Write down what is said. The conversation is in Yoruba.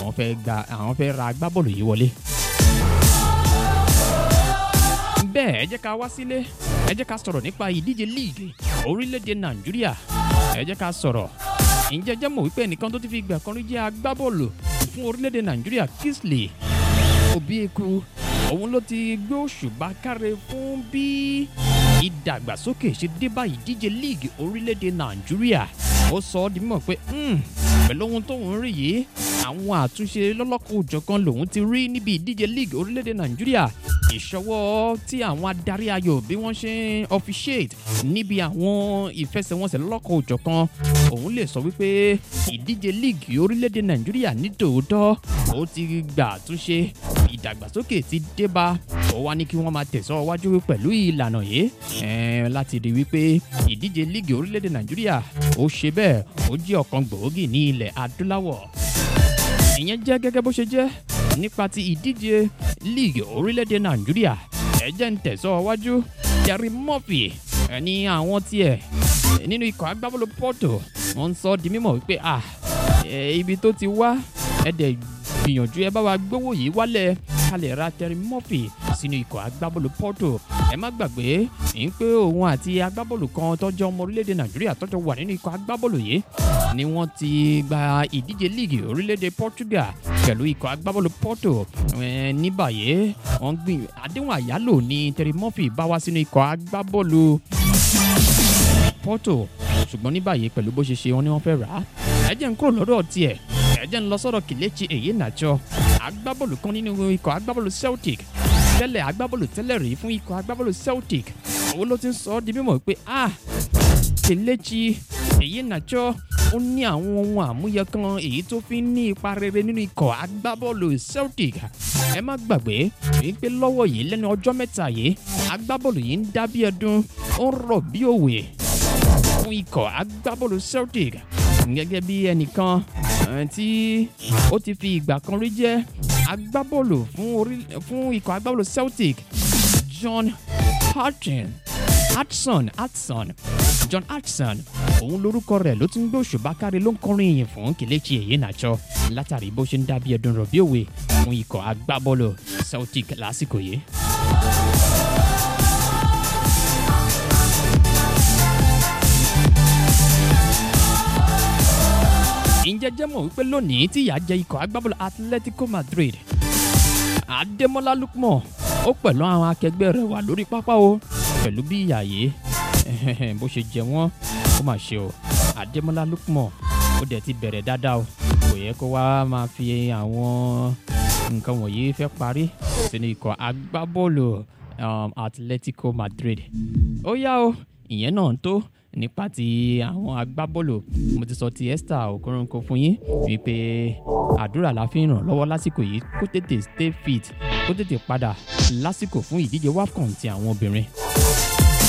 àwọn fẹ́ gba àwọn fẹ́ ra agbábọ́ọ̀lù yìí wọlé. bẹ́ẹ̀ ẹ jẹ́ ká wá sílé ẹ jẹ́ ká sọ̀rọ̀ nípa ìdíje líìgì orílẹ̀-èdè nàìjíríà ẹ jẹ́ ká sọ̀rọ̀ ǹjẹ́ jẹ́ mọ̀ wípé ẹnìkan tó ti fi ìgbà kan rí jẹ́ agbábọ́ọ̀lù fún orílẹ̀-èdè nàìjíríà Kingsley Obieku òun ló ti gbé òṣùbà káre fún bí ìdàgbàsókè ṣe dé bá ìdíje líìgì orílẹ̀-èdè nàìjíríà ó sọ ọ́ di mímọ̀ pé pẹ̀lú ohun tóun rí yìí àwọn àtúnṣe lọ́lọ́kọ̀ òjọ̀kan lòun ti rí níbi ìdíje líìgì orílẹ̀-èdè nàìjíríà ìṣọwọ́ tí àwọn adarí ayò bí wọ́n ṣe ń officiate níbi àwọn ìfẹsẹ̀wọnsẹ̀ lọ́lọ́kọ̀ òjọ̀kan òun lè sọ wípé ìdíje líìgì orílẹ̀-èdè nàìjíríà ní tòótọ́ ó ti gbà àtúnṣe ìdàgbàsókè ti dé bá ó wá ní kí wọ́n máa tẹ̀sọ́ wájú pẹ̀lú ìlànà yìí láti rí wípé ìdíje líìgì orílẹ̀-èdè nàìjíríà ó ṣe bẹ́ẹ̀ ó jẹ́ ọ̀kan gbòógì ní ilẹ̀ adúláwọ̀ ìyẹn jẹ́ gẹ́gẹ́ bó ṣe jẹ́ nípa ti ìdíje líìgì orílẹ̀-èdè nàìjíríà ẹ jẹ́ ń tẹ̀sọ́ wájú Terry Murphy ní àwọn tiẹ̀ nínú ikọ̀ agbábọ́ọ̀lù Porto wọ́n ń sọ di mímọ̀ wípé ah ibi tó ti wá ẹ dẹ̀ gbìyànjú ẹ bá wa gbówó yìí wálẹ̀ ká lè ra Terry Murphy sínú ikọ̀ agbábọ́ọ̀lù Porto ẹ má gbàgbé ń pé òun àti agbábọ́ọ̀lù kan tọ́jú ọmọ orílẹ̀-èdè nàìjíríà tọ́jú wà nínú ikọ̀ agbábọ́ọ̀lù yìí ni wọ́n ti gba ìdíje líìgì orílẹ̀-èdè Portugal pẹ̀lú ikọ̀ agbábọ́ọ̀lù Porto ní báyìí wọ́n gbìn àdéhùn àyálò ní Terry Murphy bá wá sínú ikọ̀ agbábọ́ọ̀lù Porto ṣùgbọ́n ní báyìí pẹ̀lú bó ṣe ṣe wọn ni wọ́n fẹ́ rà á ẹ jẹ́ ń kúrò lọ́dọ̀ tiẹ̀ ẹ jẹ́ ń lọ sọ́dọ̀ Kelechi Iheanacho agbábọ́ọ̀lù kan nínú ikọ̀ agbábọ́ọ̀lù Celtic tẹ́lẹ̀ agbábọ́ọ̀lù tẹ́lẹ̀ rí fún ikọ̀ agbábọ́ọ̀lù Celtic òun ló ti ń sọ ọ́ di mímọ̀ pé ah Kelechi Iheanacho ó ní àwọn ohun àmúyẹ kan èyí tó fi ń ní ipa rere nínú ikọ̀ agbábọ́ọ̀lù Celtic ẹ má gbàgbé wípé lọ́wọ́ yìí lẹ́nu ọjọ́ mẹ́ta yìí agbábọ́ọ̀lù yìí ń dá bí ẹdun ó ń rọ̀ bí òwe fún ikọ̀ agbábọ́ọ̀lù Celtic gẹ́gẹ́ bí ẹnìkan tí ó ti fi ìgbà kan rí jẹ́ agbábọ́ọ̀lù fún ikọ̀ agbábọ́ọ̀lù Celtic John Hudson Hudson Hudson John Hudson òun lórúkọ rẹ̀ ló ti ń gbé òṣùbà kárí ló ń kọrin ìyìn fún Kelechi Iheanacho látàrí bó ṣe ń dàbí ẹdun rọ̀ bí òwe fún ikọ̀ agbábọ́ọ̀lù Celtic lásìkò yìí. ǹjẹ́ jẹ́ mọ̀ wípé lónìí tí ìyà jẹ ikọ̀ agbábọ́ọ̀lù Atletico Madrid Adémọ́lá Lukman ó pẹ̀lú àwọn akẹgbẹ́ rẹ̀ wà lórí pápá o pẹ̀lú bí ìyà yìí bó ṣe jẹ wọ́n ó mà ṣe o Adémọ́lá Lukman ó dẹ̀ ti bẹ̀rẹ̀ dáadáa o kò yẹ kó wá máa fi àwọn nǹkan wọ̀nyí fẹ́ parí sínú ikọ̀ agbábọ́ọ̀lù Atletico Madrid ó yá o ìyẹn náà tó nípa ti àwọn agbábọ́ọ̀lù mo ti sọ ti Esther Okoronkwo fún yín wípé àdúrà la fi ń ràn lọ́wọ́ lásìkò yìí kó tètè stay fit kó tètè padà lásìkò fún ìdíje WAFCON ti àwọn obìnrin